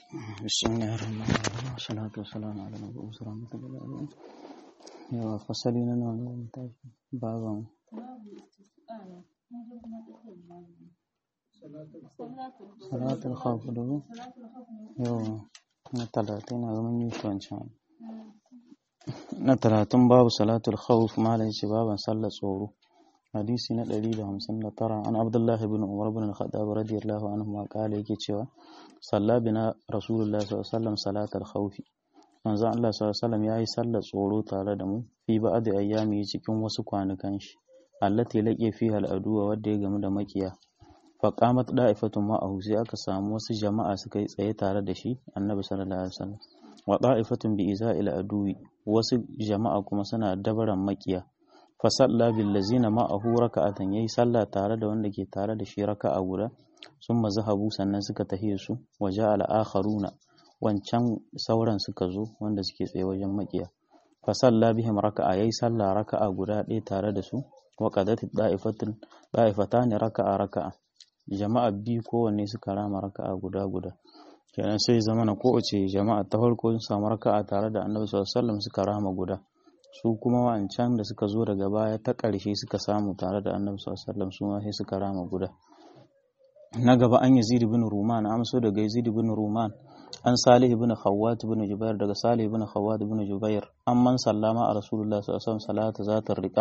بسم الله الرحمن الرحيم والصلاة والسلام على المبعوث رحمة للعالمين yawa fasali na nawa ne tashi baban salatul khawf da ku yawa na talatin na zaman yi wancan na talatin babu salatul khawf malai ce baban sallar tsoro hadisi na 159 an abdullahi bin umar bin al-khattab radiyallahu anhu ma kala yake cewa salla bina rasulullahi sallallahu alaihi wasallam salatul khawf manzo Allah sallallahu alaihi wasallam yayi sallar tsoro tare da mu fi ba'd ayyami cikin wasu kwanukan shi allati laqi fiha al-aduwa wanda ya gamu da makiya fa qamat da'ifatun ma'ahu sai aka samu wasu jama'a suka yi tsaye tare da shi annabi sallallahu alaihi wasallam wa da'ifatun bi iza'il aduwi wasu jama'a kuma suna dabaran makiya fa salla bil ladzina ma'ahu raka'atan yayi sallah tare da wanda ke tare da shi raka'a guda summa zahabu sannan suka tahiye su wa ja'al akharuna wancan sauran suka zo wanda suke tsaye wajen makiya fa salla bihim raka'a yayi sallah raka'a guda ɗaya tare da su wa qadat da'ifatun da'ifatani raka'a raka'a jama'a biyu kowanne suka rama raka'a guda guda kenan sai zamana kowace jama'a ta farko sun samu raka'a tare da annabi sallallahu alaihi wasallam suka rama guda su kuma wancan da suka zo daga baya ta ƙarshe suka samu tare da annabi sallallahu alaihi wasallam su ma sai suka rama guda na gaba an yazid ibn ruman amso daga yazid ibn ruman an salih ibn khawwat ibn jubair daga salih ibn khawwat ibn jubair an man sallama a rasulullah sallallahu alaihi wasallam salata zatar riqa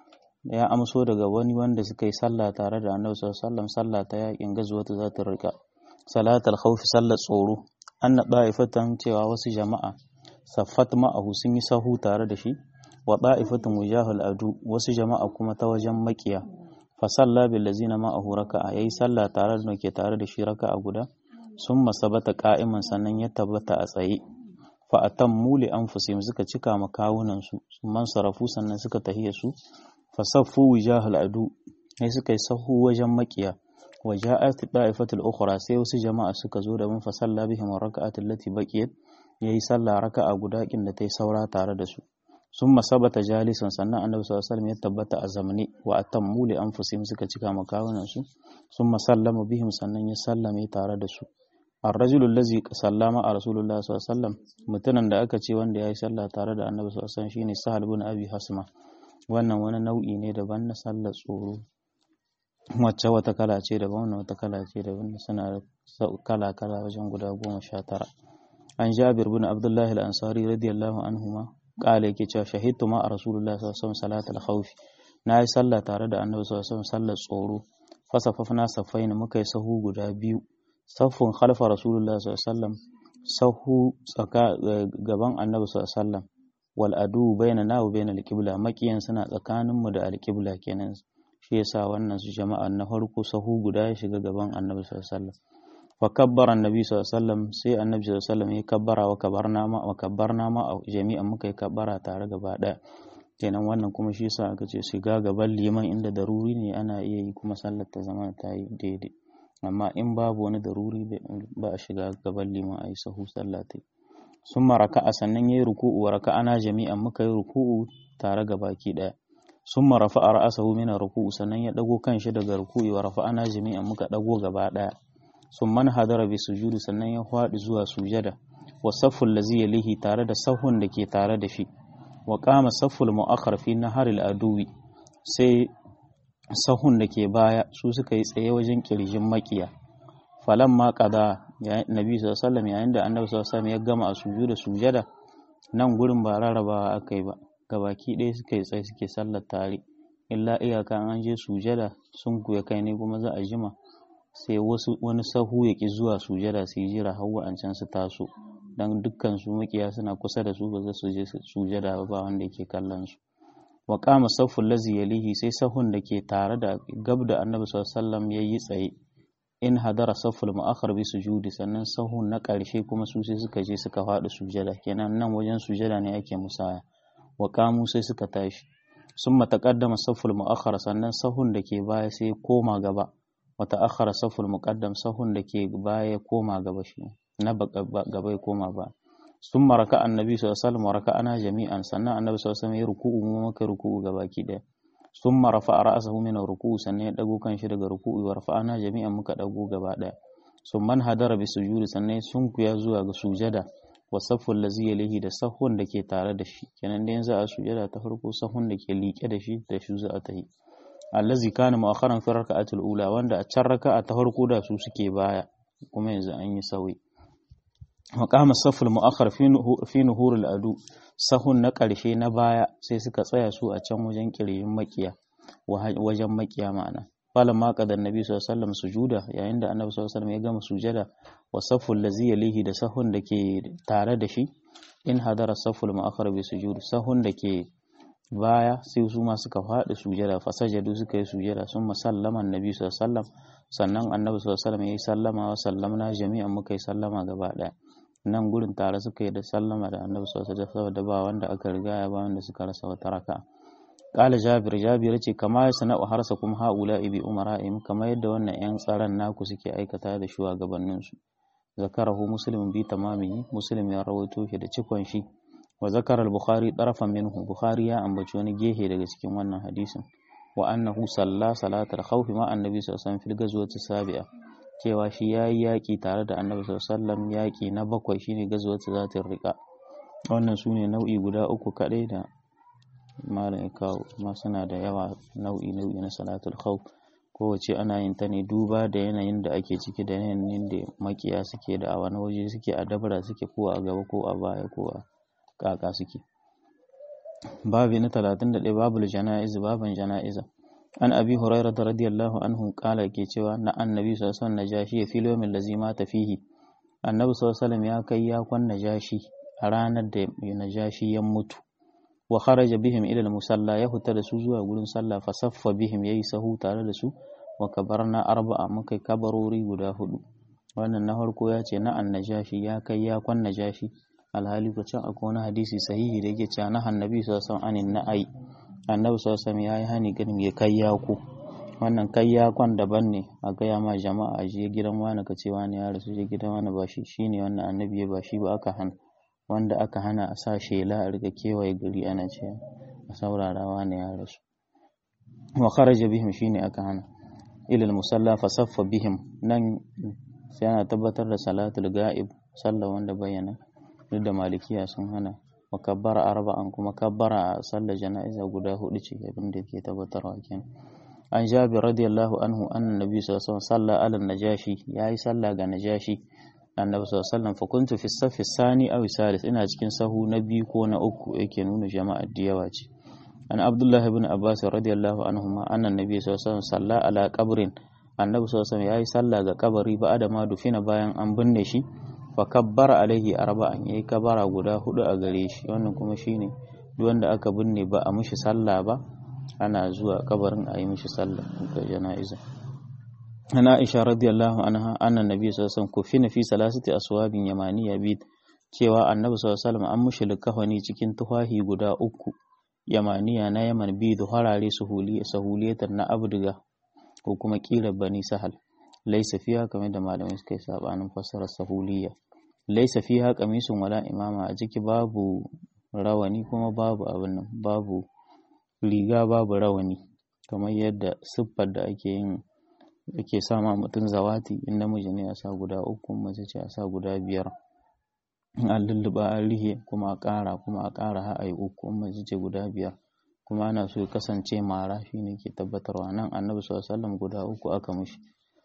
ya amso daga wani wanda suka yi sallah tare da annabi sallallahu alaihi wasallam sallah ta yakin gazuwata zatar riqa salatul khawf sallar tsoro anna da'ifatan cewa wasu jama'a saffat ma'ahu sun yi sahu tare da shi wa da'ifatun wujahul adu wasu jama'a kuma ta wajen makiya fa salla bil ladzina ma'ahu raka'a yayi sallah tare da ke tare da shi raka'a guda sun masabata ka'iman sannan ya tabbata a tsaye fa atammu li anfusihim suka cika makawunan su man sarafu sannan suka tahiya su fa saffu wujahul adu sai suka yi sahu wajen makiya wa ja'at da'ifatul ukhra sai wasu jama'a suka zo da mun fa salla bihim raka'atul lati baqiyat yayi sallah raka'a guda kin da tai saura tare da su sun masabata jalisan sannan annabi sallallahu alaihi wasallam ya tabbata a zamani wa atammu li anfusihim suka cika makawunan su sun masallama bihim sannan ya sallame tare da su الرجل الذي سلم على رسول الله صلى الله عليه وسلم mutumin da aka ce wanda yayi sallah tare da Annabi sallallahu alaihi wasallam shine Sahal bin Abi Hasma wannan wani nau'i ne daban na sallar tsoro wacce wata kala ce daban wannan wata kala ce daban suna kala kala wajen guda goma sha tara an Jabir bin Abdullah al-Ansari radiyallahu anhuma kala yake cewa shahidtu ma a Rasulullah sallallahu alaihi wasallam salatul khawf na yi sallah tare da Annabi sallallahu alaihi wasallam sallar tsoro fasafafna safaina muka yi sahu guda biyu saffun khalfa rasulullah sallallahu sahu tsaka gaban annabi sallallahu wal adu baina na wa baina alqibla makiyan suna tsakanin mu da alqibla kenan shi yasa wannan su jama'a na farko sahu guda ya shiga gaban annabi sallallahu fa kabbara annabi sallallahu sai annabi sallallahu ya kabbara wa kabarna ma wa kabbarna ma jami'an muka yi kabbara tare gaba daya kenan wannan kuma shi yasa aka ce shiga gaban liman inda daruri ne ana iya yi kuma sallar ta zama ta yi daidai amma in babu wani daruri ba a shiga gaban liman a yi sahu sallah ta sun maraka a sannan ya yi ruku'u wa raka ana jami'an muka yi ruku'u tare ga baki ɗaya sun marafa a ra'asahu mina ruku'u sannan ya ɗago kan shi daga ruku'u wa rafa ana jami'an muka ɗago gaba ɗaya sun man hadara bi sujudu sannan ya faɗi zuwa sujada wa safful lazi yalihi tare da sahun da ke tare da shi wa qama safful mu'akhkhar fi naharil aduwi sai sahun da ke baya su suka yi tsaye wajen kirjin makiya falan ma kada nabi sallallahu yayin da annabi sallallahu ya gama a sujuda sujada nan gurin ba rarrabawa aka yi ba gabaki ɗaya suka yi tsaye suke sallar tare illa iyaka an je sujada sun kuya kai ne kuma za a jima sai wasu wani sahu ya ki zuwa sujada su yi jira har wa'ancan su taso dan dukkan su makiya suna kusa da su ba za su je sujada ba wanda yake kallon su wa kama saffun lazi yalihi sai sahun da ke tare da gab da annabi sallallahu ya yi tsaye in hadara safful mu'akhar bi sujudi sannan sahun na ƙarshe kuma su sai suka je suka faɗi sujada kenan nan wajen sujada ne ake musaya wa kamu sai suka tashi sun mataqaddama safful mu'akhar sannan sahun da ke baya sai koma gaba wa ta'akhkhara safful muqaddam sahun da ke baya koma gaba shi na gaba ya koma ba sun maraka annabi sallallahu alaihi wasallam raka ana jami'an sannan annabi sallallahu alaihi wasallam ya ruku'u mu maka ruku'u gabaki daya sun marafa ra'asahu min ruku'u sannan ya dago kan shi daga ruku'u wa rafa'ana jami'an muka dago gaba daya sun man hadara bi sujudi sannan sun kuya zuwa ga sujada wa saffun lazi yalihi da sahun da ke tare da shi kenan da yanzu a sujada ta farko sahun da ke liƙe da shi da shi za a tahi allazi kana mu'akharan fi raka'atul ula wanda a can raka'a ta farko da su suke baya kuma yanzu an yi sauyi maqama saful mu'akhar fi nuhurul adu sahun na ƙarshe na baya sai suka tsaya su a can wajen kiryin makiya wajen makiya ma'ana falan ma qadan nabi sallallahu alaihi wasallam sujuda yayin da annabi sallallahu alaihi wasallam ya gama sujada wa saful lazi yalihi da sahun da ke tare da shi in hadara saful mu'akhar bi sujud sahun da ke baya sai su ma suka faɗi sujada fasajadu suka yi sujada sun musallama annabi sallallahu alaihi wasallam sannan annabi sallallahu alaihi wasallam ya yi sallama wa sallamna jami'an muka yi sallama gaba ɗaya nan gurin tare suka yi da sallama da annabi sallallahu alaihi wasallam saboda ba wanda aka riga ya ba wanda suka rasa wata raka qala jabir jabir ce kama ya sana'u harsa kuma haula bi umara'im kama yadda wannan yan tsaron naku suke aikata da shugabannin su zakarahu muslim bi tamami muslim ya rawaito shi da cikon shi wa zakara al-bukhari tarafan minhu bukhari ya ambaci wani gehe daga cikin wannan hadisin wa annahu salla salatal khawfi ma annabi sallallahu alaihi wasallam fil ghazwati sabi'a cewa shi yayi yaki tare da annabi sallallahu alaihi wasallam yaki na bakwai shine ghazwati zatir riqa wannan sune nau'i guda uku kadai da malam ya kawo ma suna da yawa nau'i nau'i na salatul khawf kowace ana yin ta ne duba da yanayin da ake ciki da yanayin da makiya suke da a wani waje suke a dabara suke ko a gaba ko a baya ko a kaka suke babi na 31 babul jana'iz baban jana'iza an abi hurairah radiyallahu anhu kala ke cewa na annabi sallallahu alaihi wasallam najashi fi yawmin lazi mata fihi annabi sallallahu alaihi wasallam ya kai ya kwan najashi a ranar da najashi ya mutu wa kharaja bihim ila al-musalla ya huta da su zuwa gurin sallah fa saffa bihim yayi sahu tare da su wa kabarna arba'a muka kabarori guda hudu wannan na farko ya ce na annajashi ya kai ya kwan najashi alhali ko can akwai wani hadisi sahihi da yake cewa na annabi sallallahu alaihi wasallam na'ai annabi sallallahu alaihi wasallam yayi hani ganin ya kai ya ku wannan kai ya kwan daban ne a gaya ma jama'a je gidan wani ka ce wani ya rasu je gidan wani ba shi shine wannan annabi ya ba shi ba aka hana wanda aka hana a sa shela a riga kewaye gari ana ce a saurara wani ya rasu wa kharaja bihim shine aka hana ilal musalla fa saffa bihim nan sai ana tabbatar da salatul ga'ib sallah wanda bayyana duk da malikiya sun hana wa kabbara arba'an kuma kabbara a sallar jana'iza guda hudu ce abin da ke tabbatarwa kenan an jabir radiyallahu anhu anna nabi sallallahu alaihi wasallam salla ala najashi yayi sallah ga najashi annabi sallallahu alaihi wasallam fa kuntu fi safi sani aw salis ina cikin sahu na biyu ko na uku yake nuna jama'a da yawa ce an abdullah ibn abbas radiyallahu anhu ma anna nabi sallallahu alaihi wasallam salla ala qabrin annabi sallallahu alaihi wasallam yayi sallah ga kabari ba da ma dufina bayan an binne shi fa kabbara alaihi arba'an yayi kabara guda hudu a gare shi wannan kuma shine duk wanda aka binne ba a mishi sallah ba ana zuwa kabarin a yi mishi sallah ga jana'iza ana aisha radiyallahu anha anna nabi sallallahu alaihi wasallam kufina fi salasati aswabin yamaniya bi cewa annabi sallallahu alaihi wasallam an mushi likafani cikin tufahi guda uku yamaniya na yaman bi da harare sahuliyatan na abduga ko kuma kila bani sahal laisa fiha kamar da malamai suka yi sabanin fassarar sahuliya laisa fiha qamisun wala imama a ciki babu rawani kuma babu abin nan babu riga babu rawani kamar yadda siffar da ake yin ake sama mutum zawati in namiji ne a sa guda uku mace ce a sa guda biyar an lulluɓa an rihe kuma a ƙara kuma a ƙara har ayi uku mace ce guda biyar kuma ana so ya kasance mara shine ke tabbatarwa nan annabi sallallahu alaihi wasallam guda uku aka mishi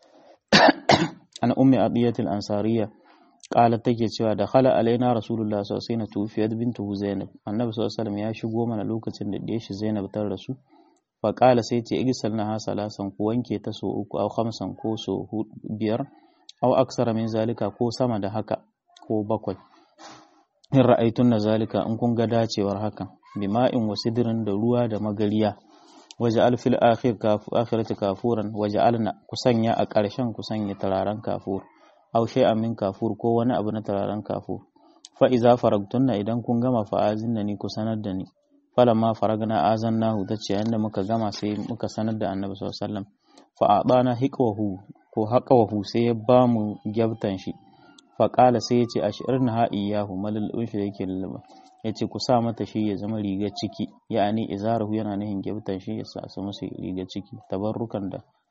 an ummi adiyatul ansariya qalat take cewa da khala alaina rasulullah sallallahu alaihi wasallam tufiyat bintu zainab annabi sallallahu alaihi wasallam ya shigo mana lokacin da ɗaya shi zainab ta rasu fa qala sai ce igsal na salasan ku wanke ta so uku au khamsan ko so biyar au aksara min zalika ko sama da haka ko bakwai in ra'aitun na zalika in kun ga dacewar hakan bima'in wasidrin da ruwa da magariya waje alfil akhir kafu akhirati kafuran waje alna kusanya a ƙarshen kusanya turaren kafur aw shay'an min kafur ko wani abu na turaren kafur fa iza faragtunna idan kun gama fa azinna ni ku sanar da ni falamma faragna azannahu tace yanda muka gama sai muka sanar da annabi sallallahu alaihi wasallam fa adana hiqwahu ko haqawahu sai ya ba mu gyabtan shi fa qala sai ya ce ashirna ha iyahu malalun shi yake lullaba ya ce ku sa mata shi ya zama rigar ciki ya'ani izarahu yana nihin gyabtan shi ya sa su musu rigar ciki tabarrukan da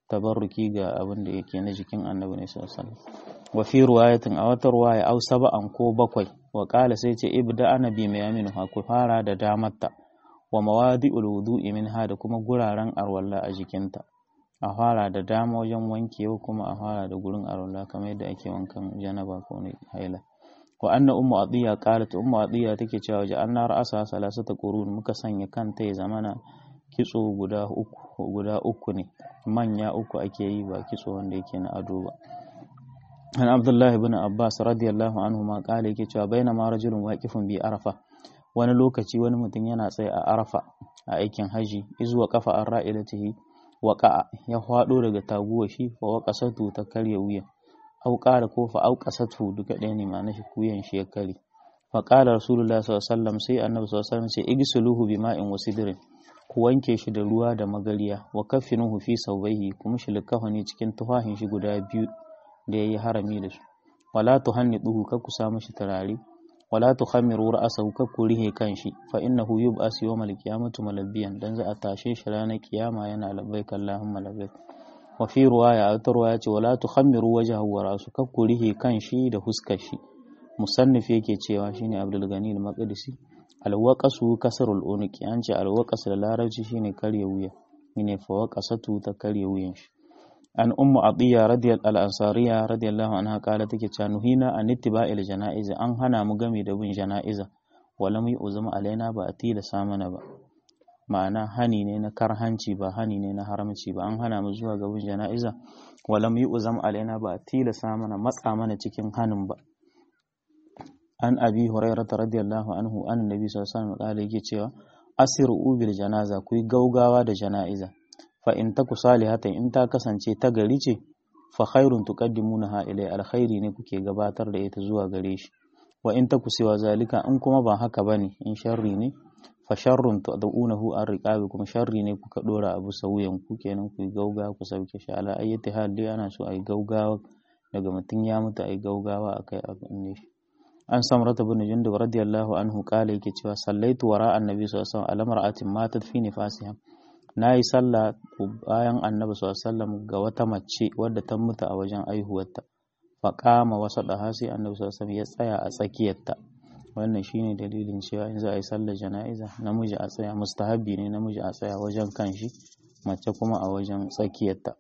tabarruki ga abin da yake na jikin annabi ne sallallahu alaihi wasallam wa fi ruwayatin a wata ruwaya au saba'an ko bakwai wa qala sai ce ibda ana bi mai aminu ha ku fara da damarta wa mawadi'ul wudu'i minha da kuma guraren arwalla a jikinta a fara da dama wajen wankewa kuma a fara da gurin arwalla kamar yadda ake wankan janaba ko ne haila wa anna ummu atiya qalat ummu atiya take cewa ja anna ra'asa salasata qurun muka sanya kanta ya zamana kitso guda uku guda uku ne manya uku ake yi ba kitso wanda yake na ado ba an abdullahi ibn abbas radiyallahu anhu ma kala yake cewa baina ma rajulun waqifun bi arafa wani lokaci wani mutum yana tsaye a arafa a aikin haji izuwa kafa an ra'ilatihi waqa'a ya hwado daga taguwa shi fa waqasatu ta karya wuya au qala ko fa au qasatu duka ɗaya ne ma'ana shi kuyan shi ya kare fa qala rasulullahi sallallahu alaihi wasallam sai annabi sallallahu alaihi wasallam ce igsuluhu bima'in wasidrin ku wanke shi da ruwa da magariya wa kaffinuhu fi saubaihi kuma shi likafani cikin tufahin shi guda biyu da yayi harami da su wala tuhanniduhu kar ku sa mishi turare wala tukhammiru ra'sahu kar ku rihe kanshi fa innahu yub'as yawmal qiyamati malabbiyan dan za a tashe shi ranar kiyama yana labbaik allahumma labbaik wa fi ruwaya a wata ruwaya ce wala tukhammiru wajhahu wa ra'su kar ku rihe kanshi da huskar shi musannif yake cewa shine abdul gani al-maqdisi alwaƙasu kasarul unuki an ce alwaƙas da larabci shine karya wuya shine fawaqasatu ta karya wuyan shi an ummu atiya radiyal al-ansariya radiyallahu anha kala take cewa nuhina an ittiba'il janaiz an hana mu game da bin janaiza wala mu uzuma alaina ba a tilasa mana ba ma'ana hani ne na karhanci ba hani ne na haramci ba an hana mu zuwa ga bin janaiza wala mu uzum alaina ba a tilasa mana matsa mana cikin hanin ba an abi hurairata radiyallahu anhu an nabi sallallahu alaihi wasallam yake cewa asiru bil janaza ku yi gaugawa da jana'iza fa in taku salihatan in ta kasance ta gari ce fa khairun tuqaddimunaha ilai alkhairi ne kuke gabatar da ita zuwa gare shi wa in taku siwa zalika in kuma ba haka bane in sharri ne fa sharrun tad'unahu an riqabi kuma sharri ne kuka dora abu sauyan ku kenan ku yi gaugawa ku sauke shi ala ayyati hal dai ana so ayi gaugawa daga mutum ya mutu ayi gaugawa akai abin ne shi an samrata bin jundub radiyallahu anhu kala yake cewa sallaitu wara annabi sallallahu alaihi wasallam mar'atin matat fi nifasiha nayi sallah bayan annabi sallallahu alaihi wasallam ga wata mace wadda ta mutu a wajen aihuwarta fa qama wasadaha sai annabi sallallahu alaihi wasallam ya tsaya a tsakiyarta wannan shine dalilin cewa in za a yi sallar jana'iza namiji a tsaya mustahabi ne namiji a tsaya wajen kanshi mace kuma a wajen tsakiyarta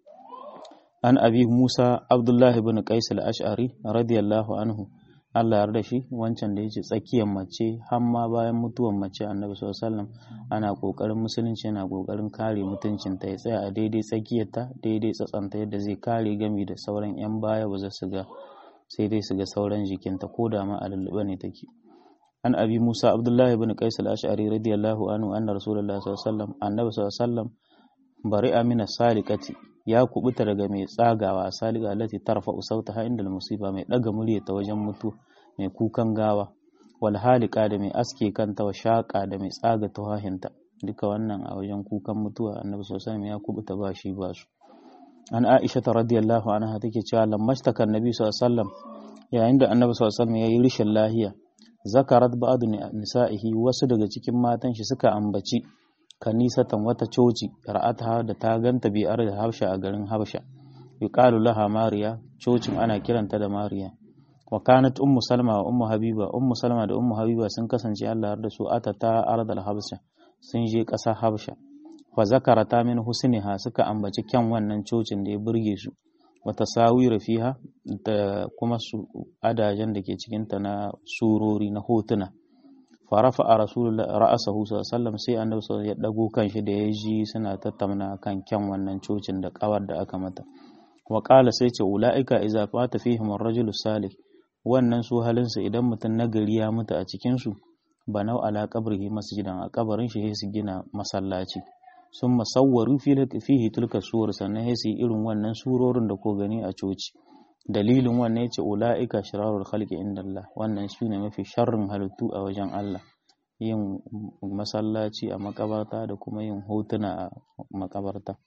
an abi musa abdullahi bin qais al-ash'ari radiyallahu anhu Allah yarda shi wancan da yace tsakiyar mace har ma bayan mutuwar mace Annabi sallallahu alaihi wasallam ana kokarin musulunci yana kokarin kare mutuncin ta ya tsaya a daidai tsakiyar ta daidai tsatsanta yadda zai kare gami da sauran yan baya ba za su ga sai dai su ga sauran jikinta ko da ma a lullube ne take an abi Musa Abdullahi ibn Qais al-Ash'ari radiyallahu anhu anna Rasulullah sallallahu alaihi wasallam Annabi sallallahu alaihi wasallam bari'a min as-saliqati ya kubuta daga mai tsagawa saliga lati tarfa sautaha inda musiba mai daga murya ta wajen mutu mai kukan gawa wal halika da mai aske kanta wa shaka da mai tsaga tuhahinta duka wannan a wajen kukan mutuwa annabi sallallahu ya kubuta ba shi ba su an aisha ta radiyallahu anha take cewa lammashtaka annabi sallallahu alaihi wasallam yayin da annabi sallallahu alaihi wasallam yayi rishin lahiya zakarat ba'd nisa'ihi wasu daga cikin matan shi suka ambaci kanisatan wata coci ra'ata da ta ganta bi da habsha a garin habsha yuqalu laha mariya cocin ana kiranta da mariya wa kanat ummu salma wa ummu habiba ummu salma da ummu habiba sun kasance Allah da su atata ardal habsha sun je ƙasar habsha fa zakarata min husniha suka ambaci kyan wannan cocin da ya burge su wa tasawira fiha da kuma su adajen da ke cikin ta na surori na hotuna farafa a rasulullah ra'asahu sallallahu sai annabi sallallahu ya dago kanshi da ya ji suna tattauna kan kyan wannan cocin da kawar da aka mata wa qala sai ce ulaika idza fata fihim ar-rajulu salih wannan su halinsu idan mutum nagari ya mutu a cikin su banau ala qabrihi masjidan a kabarin shi su gina masallaci sun masawwaru fihi tilka suwar sannan sai irin wannan surorin da ko gani a coci dalilin wannan yace ulaika shirarul khalqi indallah wannan shine mafi sharrin halittu a wajen Allah yin masallaci a makabarta da kuma yin hotuna a makabarta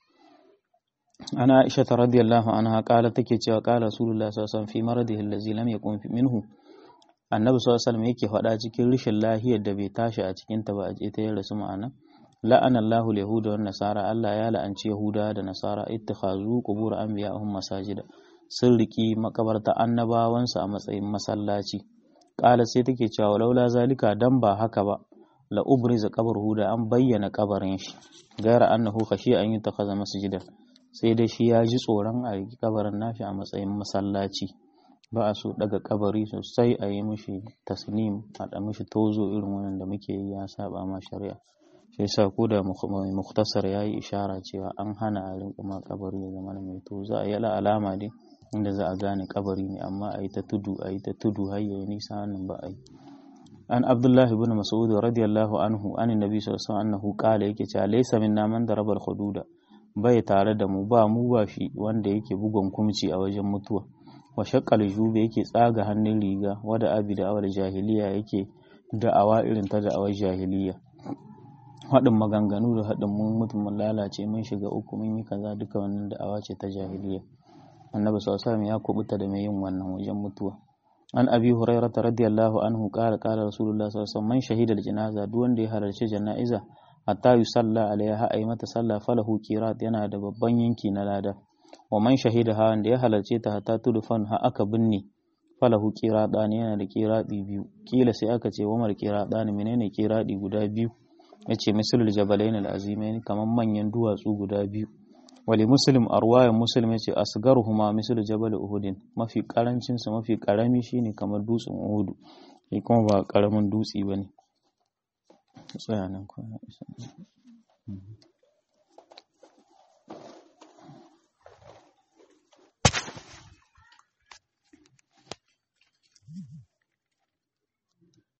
ana Aisha radiyallahu anha kala take cewa kala Rasulullah sallallahu alaihi wasallam fi maradihi allazi lam yakun minhu Annabi sallallahu alaihi wasallam yake faɗa cikin rishin lahiyar da bai tashi a cikin ta ba a ta yin rasu ma'ana la'ana Allahu al-yahuda wan nasara Allah ya la'anci yahuda da nasara ittikhazu qubur anbiya'ihim masajida sun riki makabarta annabawansu a matsayin masallaci qala sai take cewa laula zalika dan ba haka ba la ubriza qabruhu da an bayyana kabarin shi gaira annahu khashi an yutakhadha masjidan sai dai shi ya ji tsoron a riki kabarin nashi a matsayin masallaci ba a so daga kabari sosai a yi mishi tasnim a da mishi tozo irin wannan da muke yi ya saba ma shari'a shi yasa ko da muktasar ya yi ishara cewa an hana a rinka ma kabari ya zama mai tozo a yala alama dai inda za a gane kabari ne amma a yi ta tudu a yi ta tudu har yayi nisa wannan ba a yi an abdullahi ibn mas'ud radiyallahu anhu an nabi sallallahu alaihi wasallam annahu qala yake cewa laysa minna man darabal hududa bai tare da mu ba mu ba shi wanda yake bugun kumci a wajen mutuwa wa shaqqal jube yake tsaga hannun riga wada abi da awal jahiliya yake da'awa irin ta da'awar jahiliya haɗin maganganu da haɗin mun mutum mun lalace mun shiga uku mun yi kaza duka wannan da'awa ce ta jahiliya annabi sallallahu alaihi ya kubuta da mai yin wannan wajen mutuwa an abi hurairah radiyallahu anhu qala qala rasulullah sallallahu alaihi wasallam man shahida al-janaza duk wanda ya halarci jana'iza hatta yusalla alaiha ay mata sallah falahu qirat yana da babban yanki na lada wa man shahida ha wanda ya halarce ta hatta tudfan ha aka binne falahu qiradani yana da qiradi biyu kila sai aka ce wa mar qiradani menene qiradi guda biyu yace misalul jabalain al-azimain kaman manyan duwatsu guda biyu wali muslim arwayan muslim yace asgaruhuma misal jabal uhudin mafi karancin su mafi karami shine kamar dutsen uhudu shi kuma ba karamin dutsi bane tsaya nan